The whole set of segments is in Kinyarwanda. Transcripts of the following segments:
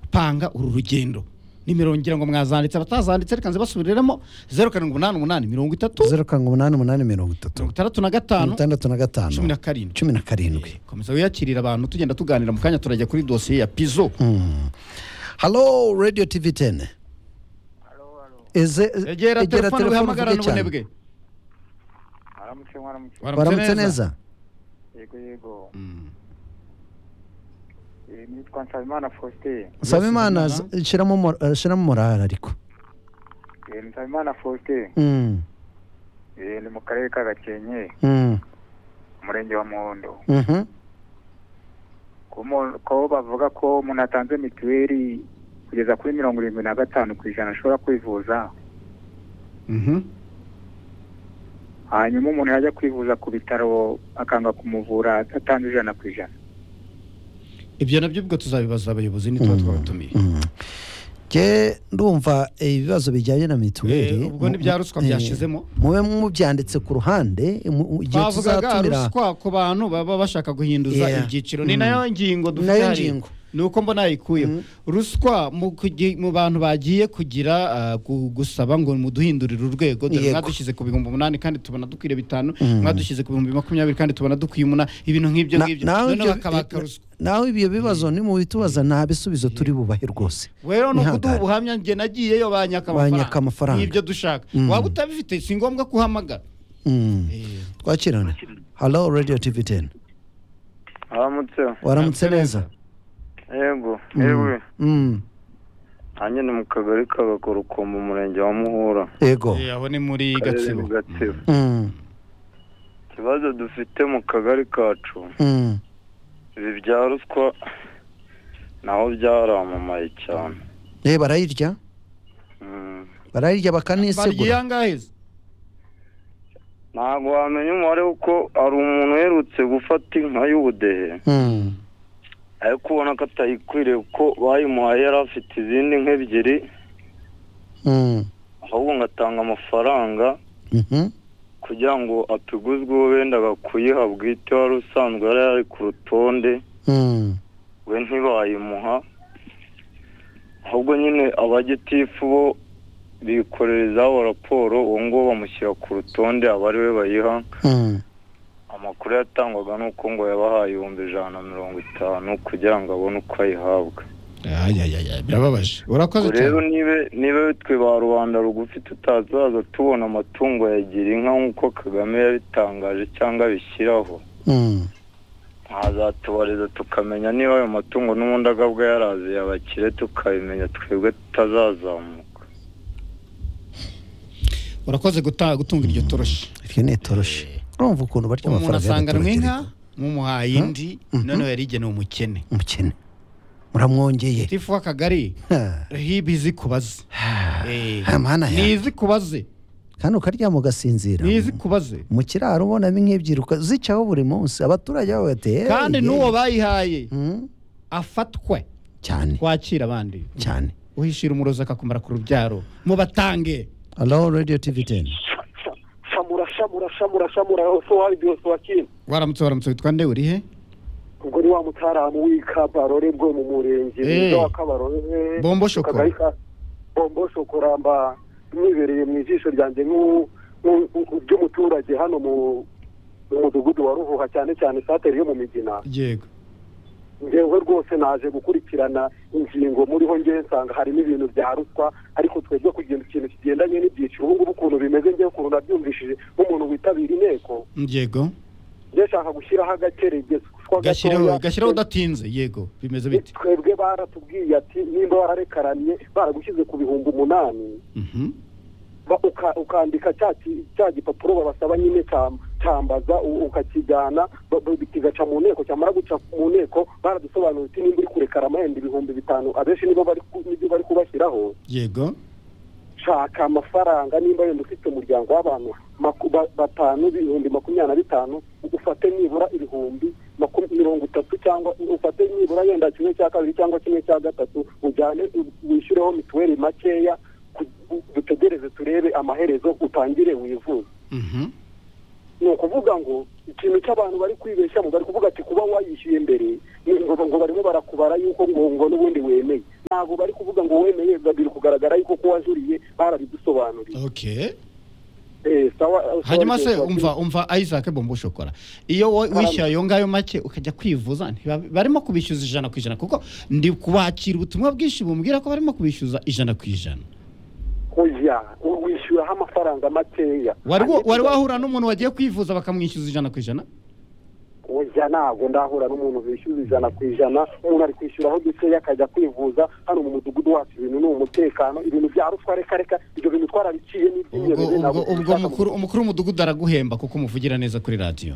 gupanga uru rugendo nimero ngira ngo mwazanditse abatazanditse reka nze basubiriremo zeru karindwi umunani umunani mirongo itatu zeru karindwi umunani umunani mirongo mirongo itatu itandatu na gatanu itandatu na gatanu cumi na karindwi cumi na karindwi komeza wiyakirire abantu tugenda tuganira mu kanya turajya kuri dosiye ya pizo halo radiyo tivi teni Halo, halo. egera telefone wihamagarane ubunebwe Aramutse mwaramutse. baramutse neza Yego yego. Mm. Eh, Nitwa Nsabimana Faustin. nsaba imana Nsabimana. z- shyiramo mora- eh, shyiramo morale ariko Eh, Nsabimana Faustin. Mm, Eh, Ni mu karere ka Gakenke, mm, umurenge wa Muhondo. mhm. Ku mo- Ko bavuga ko umuntu atanze mituweli kugeza kuri mirongo irindwi na gatanu ku ijana ashobora kwivuza Mhm. hanyuma umuntu yajya kwivuza ku bitaro akanga kumuvura atatanze ijana ku ijana ibyo nabyo ubwo tuzabibaza abayobozi nitwa twabatumiye Mm. Jye ndumva eh, ibibazo bijyanye na mituweli Eh, ubwo ni bya ruswa Eh, byashizemo. mube mubyanditse ku ruhande eh, mu- igihe bavugaga tuzatumira ruswa ku bantu baba bashaka guhinduza Yeah. ibyiciro ni Mm. nayo ngingo dufite Nayo hariya. ngingo. ni uko mbona yayikuyeho ruswa mu kugi- mu bantu bagiye kugira ah, gu- gusaba ngo muduhindurire urwego dore Yego. mwadushyize ku bihumbi umunani kandi tubona dukwiye bitanu Mm. mwadushyize ku bihumbi makumyabiri kandi tubona dukwiye umunani ibintu nk'ibyo Na- ngibyo nawe noneho ibyo- bakabaka eh, ruswa nawe ibyo bibazo nimubitubaza nta bisubizo turi bubahe rwose rero ni Ihangane. ukuduha ubuhamya njye nagiyeyo banyaka Banyaka amafaranga. n'ibyo dushaka Mm. waba utabifite si ngombwa kuhamagara Mm. Eh, twakirane halo radiyo tivi teni aramutse waramutse Waramutse neza yego Mm. yewe Mm. nanjye ni mu kagari ka gakoruko mu murenge wa muhura yego eh, aho ni muri Akarere gatsibo ni gatsibo Mm, ikibazo dufite mu kagari kacu mm. ibi bya ruswa naho byaramamaye cyane Eh, barayirya Mm. barayirya bagiye bakanisegura angahe se? ntabwo wamenya umubare kuko hari umuntu uherutse gufata inka y'ubudehe Mm. ariko ubona ko atayikwiriye kuko bayimuhaye yari afite izindi nka ebyiri Mm. ahubwo ngatanga amafaranga Mhm. kugira ngo atuguzwe uwo bendaga kuyiha bwite wari usanzwe yari ari ku rutonde Mm. we ntibayimuha ahubwo nyine abagitifu bo bikorera izabo raporo uwo nguwo bamushyira ku rutonde aba ari we bayiha Mm. amakuru yatangwaga ni uko ngo yabahaye ibihumbi ijana na mirongo itanu kugira ngo abone uko ayihabwa ayayaya birababaje urakoze ubwo rero niba niba twe ba rubanda rugufi tutazaza tubona amatungo ya girinka nk'uko kagame yabitangaje cyangwa abishyiraho Mm. ntazatubariza tukamenya niba ayo matungo n'ubundi agabwa yaraziye abakire tukabimenya twebwe tutazazamuka urakoze guta- gutunga iryo toroshi iryo ni itoroshi urumva ukuntu barya umuntu amafaranga asanganwa y'abaturage inka ariko. mumuhaye indi Mhm. noneho yari igenewe umukene umukene muramwongeye tifu w'akagari Ha, hibi izi kubaze Eh, ha, mana ni yanjye. izi kubaze kandi ukaryama ugasinzira ni izi kubaze mu kiraro ubonamo nk'ibyiruka zicaho buri munsi abaturage babo bateye kandi n'uwo bayihaye Mm, afatwe cyane twakira abandi cyane uhishira umurozi akakumara ku rubyaro mubatange halo radiyo tivi teni shamura shamura shamura shamura ose wabizi wose wakina waramutse waramutse witwa nde urihe ubwo ni wa mutaramu w'ikabarore bwo mu murenge Eh. mwiza wa kabarore Bombo Shokora. Akagari ka- bombo shokora mba mwibereye mu ijisho ryanjye nk'u- nk'u- nk'u- ry'umuturage hano mu mu mudugudu wa ruhuha cyane cyane sateri yo mu migina yego ngewe rwose naje gukurikirana ingingo muriho ngewe nsanga harimo ibintu bya ruswa ariko twebwe kugira ikintu kigendanye n'ibyiciro ubu ngubu ukuntu bimeze ngewe ukuntu nabyumvishije nk'umuntu witabira inteko yego ndashaka gushyiraho agakeregezwa gashyireho gashyireho udatinze yego bimeze bite twebwe baratubwiye ati nimba wararekaranye baragushyize ku bihumbi umunani Mhm. ba- uka- ukandika cya ki- cya gipapuro babasaba nyine cya- cyambaza u- ukakijyana ba- ba- kigaca mu nteko cyamara guca mu nteko baradusobanura uti nimba uri kurekara amahembe ibihumbi bitanu abenshi nibo bari ku- nibyo bari kubashyiraho yego shaka amafaranga nimba wenda ufite umuryango w'abantu maku- ba- batanu ibihumbi makumyabiri na bitanu ufate nibura ibihumbi maku- mirongo itatu cyangwa ufate nibura yenda kimwe cya kabiri cyangwa kimwe cya gatatu ujyane u- wishyureho mituweli makeya ku- u- dutegereze turebe amaherezo utangire wivuze Mhm. ni ukuvuga ngo ikintu cy'abantu bari kwibeshya bari kuvuga ati kuba wayishyuye mbere ni ngo ngo barimo barakubara yuko ngo ngo n'ubundi wemeye ntabwo bari kuvuga ngo wemeye biri kugaragara yuko ko wajuriye barabigusobanuriye okay Eh, sawa- sawa- hanyuma se sawa- umva umva isaac bombo shokora iyo wo- wishyura ayo ngayo make ukajya kwivuza ntibab- barimo kubishyuza ijana ku ijana kuko ndi kubakira ubutumwa bwinshi bumbwira ko barimo kubishyuza ijana ku ijana oya wishyuraho amafaranga makeya wari wa- Andi- wari wahura n'umuntu wagiye kwivuza bakamwishyuza ijana ku ijana oya ntabwo ndahura n'umuntu wishyuza ijana ku ijana umuntu ari kwishyuraho dukeya akajya kwivuza hano mu mudugudu wacu ibintu ni umutekano ibintu bya ruswa reka reka ibyo bintu twarabiciye ubwo n'iby'inyoni ubwo ubwo mukuru umukuru w'umudugudu araguhemba kuko umuvugira neza kuri radiyo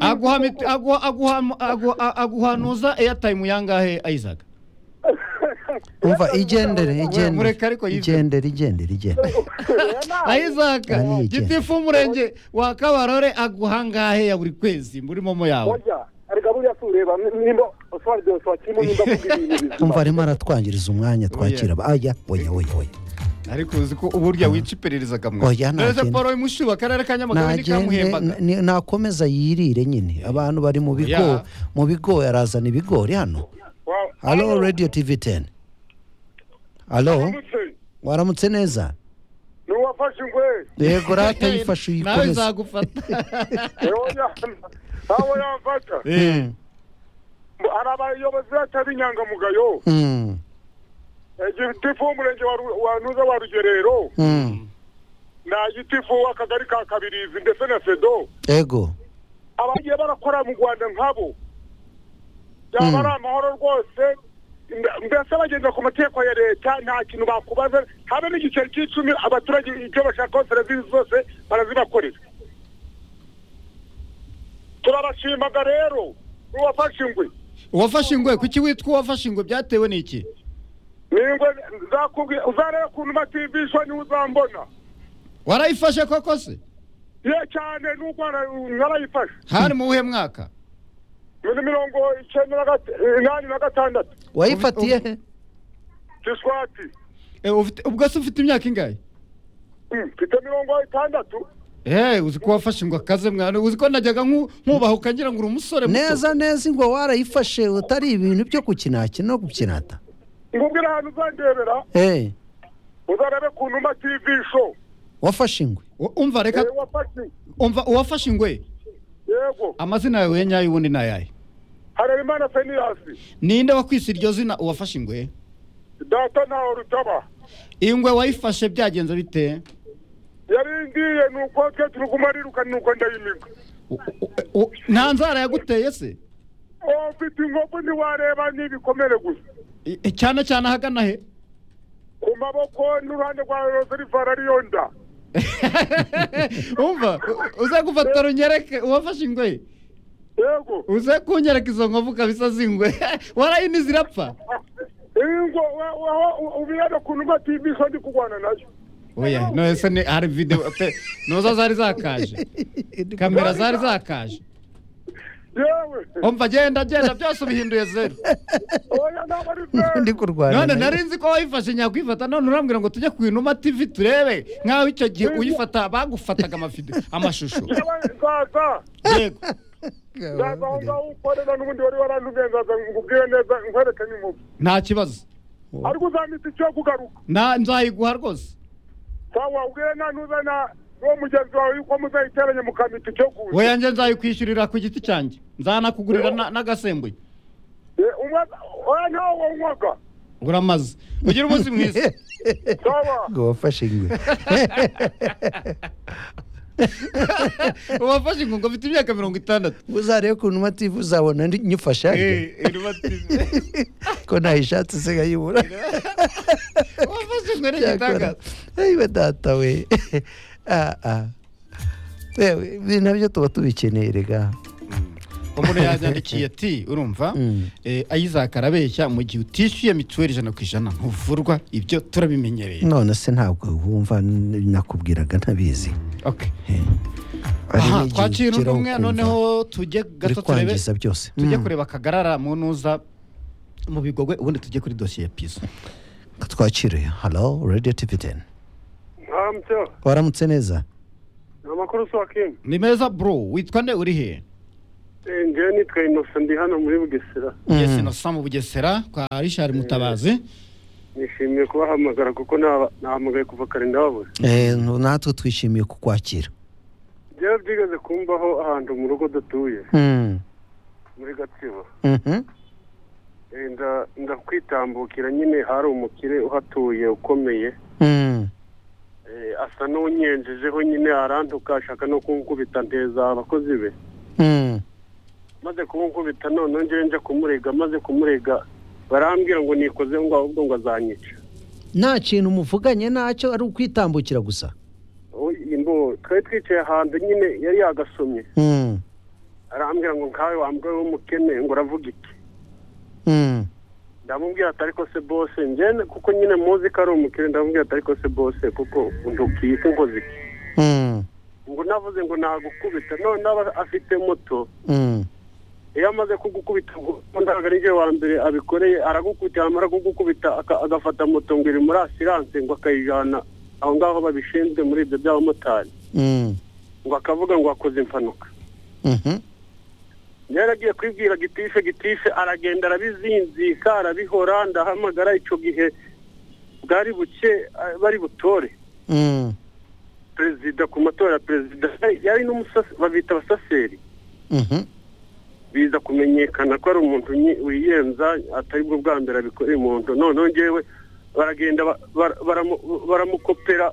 aguha miti- aguha- aguha- aguha- aguhanuza airtime yangahe isaac umva igendere igendere mureke ariko yive. igendere igendere igendere isaac Ani iki? gitifu umurenge wa kabarore aguha ngahe ya buri kwezi muri momo yawe oya reka buriya tureba nimba ushobora byose wakirimo nimba kugira ibintu umva bizima arimo aratwangiriza umwanya twakira aba- aya oya oya oya ariko uzi ko uburyo wica iperereza akamwa Oya, nta perezida kintu. paul mushiba akarere ka nyamagabe nagende ntikamuhembaga ni- nakomeza yirire nyine abantu bari mu bigo Yeah. mu bigo arazana ibigori hano halo radio tv 10 halo waramutse neza ntiwafashe ingwe yego rata yifashe nawe uyikomeze izagufata nawe yamfata Eh, hari abayobozi batari inyangamugayo Mm, gitifu w'umurenge wa Ru- wa nuza wa rugerero mm. na gitifu w'akagari ka kabirizi ndetse na sedo yego abagiye barakora mu rwanda nkabo byaba ari amahoro rwose mbe- mbese bagenda ku mategeko ya leta nta kintu bakubaza habe n'igiceri cy'icumi abaturage ibyo bashakaho serivisi zose barazibakorera turabashimaga rero n'uwafashe ingwe uwafashe ingwe kuki witwa uwafashe ingwe byatewe n'iki ni ingwe nzakubwira uzareba ukuntu mativishwa niwe uzambona warayifashe koko se ye cyane n'ubwo wara- narayifashe hari mu buhe mwaka muri mirongo icyenda na gata- inani na gatandatu wayifatiye he giswati Eh, ufite- ubwo se ufite imyaka ingahe Mm, mfite mirongo itandatu Eh, uzi ko wafashe ingwe akaze mwana uzi ko najyaga nku- nkubahuka ngira ngo uri umusore muto. neza neza ingwa warayifashe utari ibintu byo kukinakina no gukinata ngubwira ahantu uzandebera Eh, uzarebe ku numa tv show wafashe ingwe U- umva reka Eh, wafashe umva uwafashe ingwe yego amazina yawe ya nyayo ubundi ni ayahe harerimana fenirasi ninde wakwise iryo zina uwafashe ingwe data ntawe rutaba ingwe wayifashe byagenze bite yarindiye ni uko twe turuguma ariruka ni uko ndayimiga U- u- u- nta nzara yaguteye se uwo mfite inkovu ntiwareba n'ibikomere gusa I- i- cyane cyane ahagana he ku maboko n'uruhande rwa rozerivara ariyo nda umva u- uze gufata runyereke uwafashe ingwe yego uze kunyereka izo nkovu kabisa z'ingwe warayini zirapfa ingo ubirebe ku numa tv show ndi kurwana nayo oya none se ni hari videwo pe noza zari zakaje kamera zari zakaje yewe umva genda genda byose ubihinduye zeru oya ntabwo ari zeru ndi kurwana none nayo. nari nzi ko wayifashe nyakwifata none urambwira ngo tujye ku inuma tv turebe nk'aho icyo gihe uyifata bagufataga amafide amashusho yewe nzaza yego nzaza aho ngaho ukorera n'ubundi wari warantumye nzaza ngubwire neza nkwereke n'inkovu nta kibazo ariko uzamita icyo kugaruka Na- nzayiguha rwose sawa ubwire nta ntuzana n'uwo mugenzi wawe yuko muzayiteranye mukamita icyo kuza we yanjye nzayikwishyurira ku giti cyanjye nzanakugurira na- n'agasembuye Eh, umwe oya ntawe wanywaga uramaze ugire umunsi mwiza sawa ngo wafashe ingwe wafashe inkunga ufite imyaka mirongo itandatu uzarebe ku numa tv uzabona ndi- nyifashe hariya. Eh, Inuma TV. ko nayishatse se nkayibura wafashe inkunga ni cyakora igitangaza yewe data we Ah, ah. Yewe, ibi nabyo tuba tubikeneye rega umuntu yanyandikiye ati urumva Mm. eh, Isaac arabeshya mu gihe utishyuye mituweli ijana ku ijana ntuvurwa ibyo turabimenyereye none se ntabwo wumva n- nakubwiraga ntabizi Okay. Hari aha n'igihe twakira undi ugeraho umwe ukumva noneho tujye uri gato turebe kwangiza byose tujye Mm. kureba kagarara mu ntuza mu bigogwe ubundi tujye kuri dosiye ya pizo twakire halo radiyo tivi teni ntambya waramutse neza amakuru si wakenye ni meza bro witwa nde uri he ngewe nitwa inosa ndi hano muri bugesera yesi nasa mu bugesera kwa richard mutabazi nishimiye kubahamagara kuko naba- nahamagaye kuva kare ndababura Eh, natwe twishimiye kukwakira byawe byigeze kumbaho ahantu mu rugo dutuye Mm. muri gatsibo Mhm. Eh, nda- ndakwitambukira nyine hari umukire uhatuye ukomeye Mm. Eh, asa n'unyenjejeho nyine arantuka ashaka no kunkubita nteza abakozi be Mm. maze kunkubita none ngewe nja kumurega maze kumurega barambwira ngo nikoze ngo ahubwo ngo azanyica nta kintu muvuganye nacyo ari ukwitambukira gusa Ubu imbo twari twicaye ahantu nyine yari yagasomye Mm. arambwira ngo nkawe wambwaye w'umukene ngo uravuga iki Mm. ndamubwira ati ariko se bose njyene kuko nyine muzi ko ari umukene ndamubwira ati ariko se bose kuko ndukiyite nkoze iki Mm. ngo navuze ngo nagukubita none aba afite moto Mm. iyo amaze kugukubita ngo ntabwo ari njye wa mbere abikoreye aragukubita yamara kugukubita aka- agafata moto ngo iri muri asiranse ngo akayijyana aho ngaho babishinzwe muri ibyo by'abamotari Mm. ngo akavuga ngo akoze impanuka Mhm. yaragiye kwibwira gitife gitife aragenda arabizinzika arabihora ndahamagara icyo gihe bwari buke eh, bari butore Mm. perezida ku matora ya perezida yari n'umusasi babita abasaseri Mhm. biza kumenyekana ko ari umuntu nyi- wiyenza atari bwo bwa mbere abikoreye umuntu noneho ngewe baragenda ba- bara- baramu- baramukopera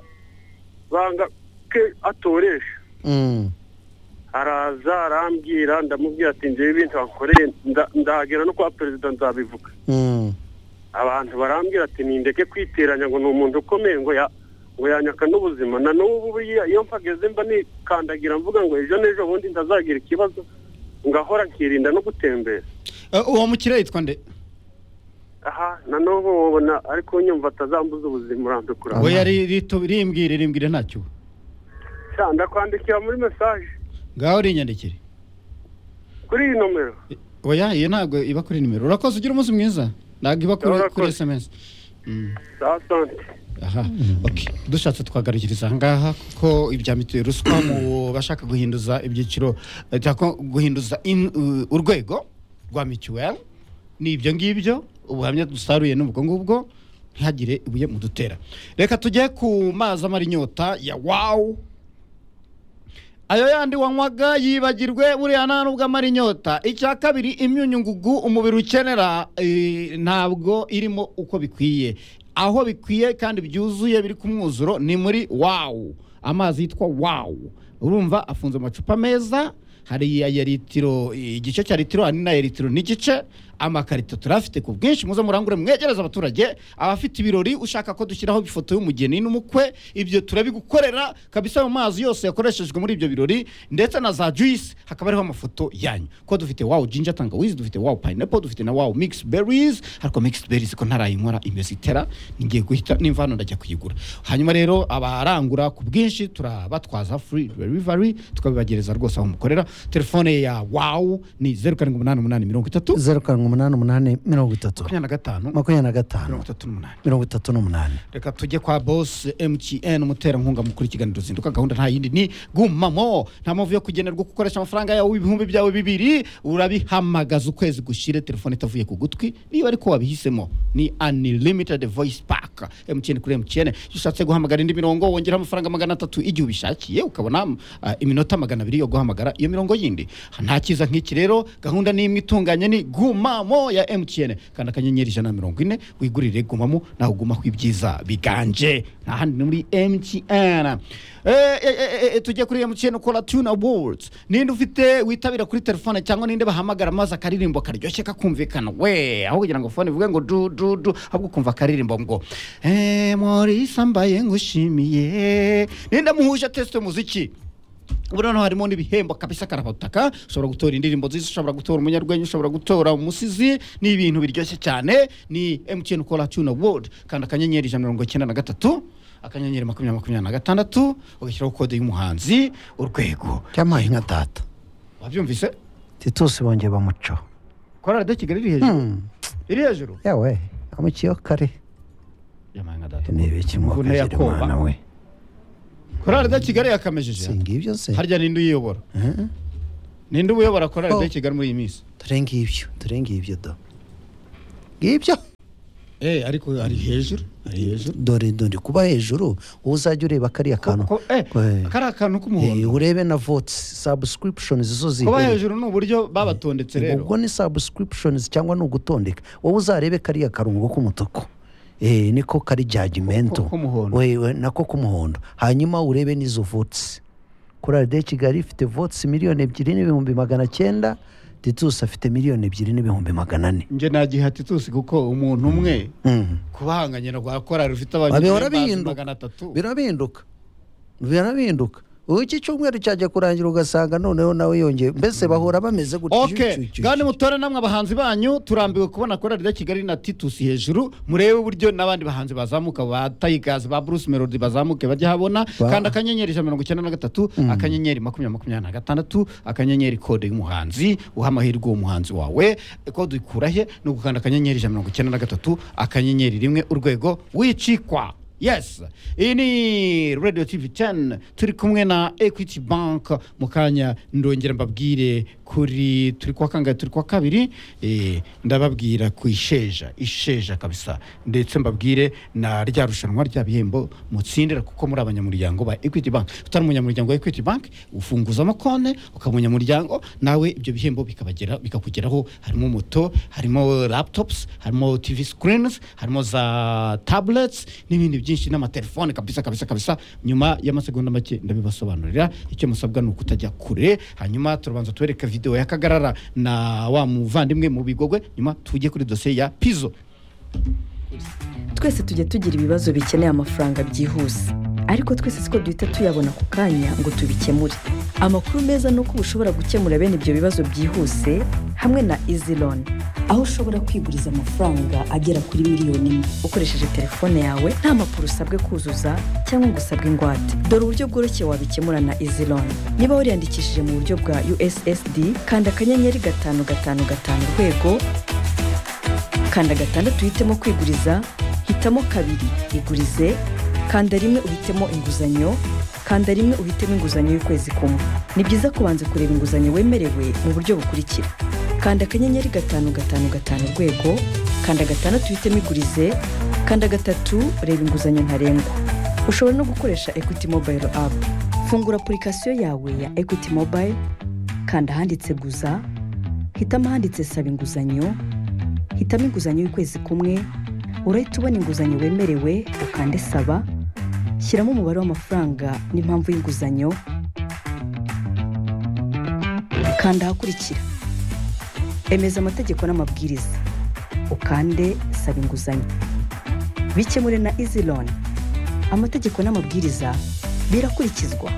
banga ke atoresha Mm. araza arambwira ndamubwira ati ngewe ibintu wakoreye nda- ndagera no kwa perezida nzabivuga Mm. abantu barambwira ati nindeke kwiteranya ngo ni umuntu ukomeye ngo ya ngo yanyaka n'ubuzima na n'ubu buriya iyo mpageze mba nikandagira mvuga ngo ejo n'ejo bundi ntazagira ikibazo ngahora nkirinda no gutembera Eh, uwo mukire yitwa nde aha na n'ubu wabona ariko nyumva atazambuza ubuzima Ah. urandukura we yari rito- rimbwire rimbwire ntacyo Cya, ndakwandikira muri mesaje ngaho rinyandikire kuri iyi nomero oya iyo ntabwo iba kuri nimero urakoze ugira umunsi mwiza ntabwo iba kuri Urakoze. kuri sms Mm. saa sante aha okay. dushatse twagarukiriza ahangaha kuko ibya mituweli ruswa mu bashaka guhinduza ibyiciro eh, cyangwa guhinduza in- u- urwego rwa mituweli ni ibyo ngibyo ubuhamya dusaruye ni ubwo ngubwo ntihagire ibuye mudutera reka tujye ku mazi amara inyota ya wawu ayo yandi wanywaga yibagirwe buriya nta nubwo amara inyota icya kabiri imyunyungugu umubiri ukenera eh, ntabwo irimo uko bikwiye aho bikwiye kandi byuzuye biri ku mwuzuro ni muri wawu amazi yitwa wawu urumva afunze amacupa meza hari iya litiro igice cya litiro hari n'aya litiro n'igice amakarito turafite ku bwinshi muze murangure mwegereza abaturage abafite ibirori ushaka ko dushyiraho ifoto y'umugeni n'umukwe ibyo turabigukorera kabisa mu mazi yose yakoreshejwe muri ibyo birori ndetse na za juice hakaba hariho amafoto yanyu ko dufite wow ginger tangawizi dufite wow pineapple dufite na wow mixed berries ariko mixed berries ko ntarayinkora imeze itera ngiye guhita nimva hano ndajya kuyigura hanyuma rero abarangura ku bwinshi turabatwaza free delivery tukabibagereza rwose aho mukorera telefone ya wow ni zeru karindwi umunani umunani mirongo itatu zeru karindwi umunani umunani mirongo itatu makumyabiri na gatanu makumyabiri na mirongo gatanu itatu n'umunani mirongo itatu n'umunani reka tujye kwa boss mtn umuterankunga mukuru ikiganiro zinduka gahunda nta yindi ni gumamo nta mpamvu yo kugenerwa gukoresha amafaranga yawe ibihumbi byawe bibiri urabihamagaza ukwezi gushire telefone itavuye ku gutwi niba ariko wabihisemo ni unlimited voice pack mtn kuri mtn iyo ushatse guhamagara indi mirongo wongeraho amafaranga magana atatu igihe ubishakiye ukabona ah, iminota magana abiri yo guhamagara iyo mirongo yindi nta cyiza nk'iki rero gahunda ni imwe itunganye ni gumamo ya mtn kanda akanyenyeri ijana na mirongo ine wigurire gumamo nawe ugumaho ibyiza biganje nta handi ni muri mtn Eh, eh, eh, eh, eh, tujye kuri mtn kora tune awards ninde ufite witabira kuri telefone cyangwa ninde bahamagara maze akaririmbo karyoshye kakumvikana we aho kugira ngo fone ivuge ngo du du du ahubwo ukumva akaririmbo ngo eh, morisa mbaye ngushimiye ninde muhuje tesite muziki ubu noneho harimo n'ibihembo kabisa karabutaka ushobora gutora indirimbo nziza ushobora gutora umunyarwenya ushobora gutora umusizi ni ibintu biryoshye cyane ni mtn kora tune award kandi akanyenyeri ijana na mirongo icyenda na gatatu akanyenyeri makumyabiri makumyabiri na gatandatu ugashyiraho kode y'umuhanzi urwego cyamaye nka data wabyumvise titusi bongeye bamucaho korali de kigali iri hejuru Mm. iri hejuru yawe amukiyeho kare yamaye nka data ni ibiki Mvune ya mwakagira koba. umwana we korari de kigali yakamejeje si ngibyo se harya ninde uyiyobora Eh? ninde uyobora korari Oh. de kigali muri iyi minsi dore ngibyo dore ngibyo do ngibyo eh ariko ari hejuru ari hejuru dore dore kuba hejuru wowe uzajya ureba kariya kantu ko eh Eh, kari akantu eh, k'umuhondo urebe na voti sabusikuripishonizi zo kuba zihuriye hejuru ni uburyo babatondetse rero ubwo ni sabusikuripishonizi cyangwa ni ugutondeka wowe uzarebe kariya karongo k'umutuku eh, niko kari jajimento Ko- k'umuhondo. wewe nako k'umuhondo hanyuma urebe n'izo votsi korali de kigali ifite votsi miliyoni ebyiri n'ibihumbi magana cyenda titus afite miliyoni ebyiri n'ibihumbi magana ane njye nagiha titusi kuko umuntu umwe Mhm. kubahanganye na rwa korari rufite babihora abanyamagana bihinduka magana atatu birahinduka birahinduka ubu iki cyumweru cyajya kurangira ugasanga noneho nawe yongeye mbese bahora bameze gutyo ok kandi mutore namwe abahanzi banyu turambiwe kubona korari de kigali na titusi hejuru murebe uburyo n'abandi bahanzi bazamuka ba tayigazi ba bruce melody bazamuke bajya habona Ba- kandi akanyenyeri ijana na mirongo icyenda na gatatu akanyenyeri makumyabiri makumyabiri na gatandatu akanyenyeri kode y'umuhanzi uha amahirwe uwo muhanzi wawe kode uyikura he ni ugukanda akanyenyeri ijana na mirongo icyenda na gatatu akanyenyeri rimwe urwego wicikwa yes iyi ni radio tv 10 turi kumwe na equity bank mu kanya ndongera mbabwire kuri turi kwa kangahe turi kwa kabiri eh, ndababwira ku isheja isheja kabisa ndetse mbabwire na rya rushanwa rya bihembo mutsindira kuko muri abanyamuryango ba equity bank utari umunyamuryango wa equity bank ufunguzamo konti ukaba umunyamuryango nawe ibyo bihembo bikabagera bikakugeraho harimo moto harimo laptops harimo tv screens harimo za tablets n'ibindi byinshi n'amatelefone kabisa kabisa kabisa nyuma y'amasegonda make ndabibasobanurira icyo musabwa ni ukutajya kure hanyuma turabanza tubereka videwo y'akagarara na wa muvandimwe mu bigogwe nyuma tujye kuri dosiye ya pizo twese tujya tugira ibibazo bikeneye amafaranga byihuse ariko twese siko duhita tuyabona ako kanya ngo tubikemure amakuru meza ni uko uba ushobora gukemura bene ibyo bibazo byihuse hamwe na izi loni aho ushobora kwiguriza amafaranga agera kuri miliyoni imwe ukoresheje telefone yawe nta mpapuro usabwe kuzuza cyangwa ngo usabwe ingwate dore uburyo bworoshye wabikemura na izi loni niba wariyandikishije mu buryo bwa ussd kanda akanyenyeri gatanu gatanu gatanu urwego kanda gatandatu uhitemo kwiguriza hitamo kabiri igurize kanda rimwe uhitemo inguzanyo kanda rimwe uhitemo inguzanyo y'ukwezi kumwe ni byiza kubanza kureba inguzanyo wemerewe mu buryo bukurikira kanda akanyenyeri gatanu gatanu gatanu urwego kanda gatandatu uhitemo igurize kanda gatatu reba inguzanyo ntarengwa ushobora no gukoresha equity mobile app fungura apurikasiyo yawe ya equity mobile kanda ahanditse guza hitamo ahanditse saba inguzanyo hitamo inguzanyo y'ukwezi kumwe urahita ubona inguzanyo wemerewe ukande saba shyiramo umubare w'amafaranga n'impamvu y'inguzanyo kanda ahakurikira emeza amategeko n'amabwiriza ukande saba inguzanyo bikemure na izi loni amategeko n'amabwiriza birakurikizwa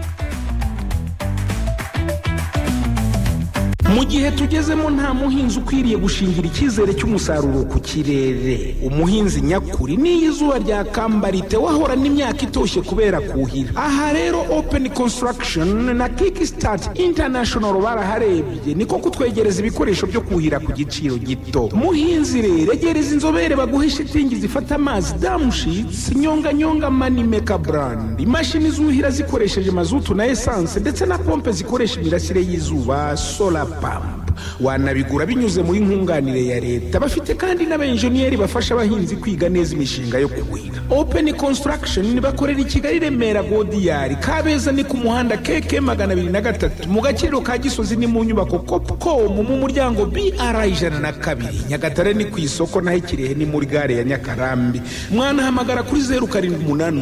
mu gihe tugezemo nta muhinzi ukwiriye gushingira icyizere cy'umusaruro ku kirere umuhinzi nyakuri n'iyo izuba ryakambara wahorana imyaka itoshye kubera kuhira aha rero open construction na kickstart international baraharebye niko kutwegereza ibikoresho byo kuhira ku giciro gito muhinzi rero egereza inzobere baguhe shitingi zifata amazi damushitsi nyonganyonga manimeka brand imashini zuhira zikoresheje mazutu na esanse ndetse na pompe zikoresha imirasire y'izuba solar pump wanabigura binyuze muri nkunganire ya leta bafite kandi n'abenjeniyeri bafasha abahinzi kwiga neza imishinga yo kuhira open construction bakorera i kigali remera godiyari kabeza ni ku muhanda keke magana abiri na gatatu mu gaciro ka gisozi ni mu nyubako copcom mu muryango br ijana na kabiri nyagatare ni ku isoko naho ikirehe ni muri gare ya nyakarambi mwanahamagara kuri zeru karindwi umunani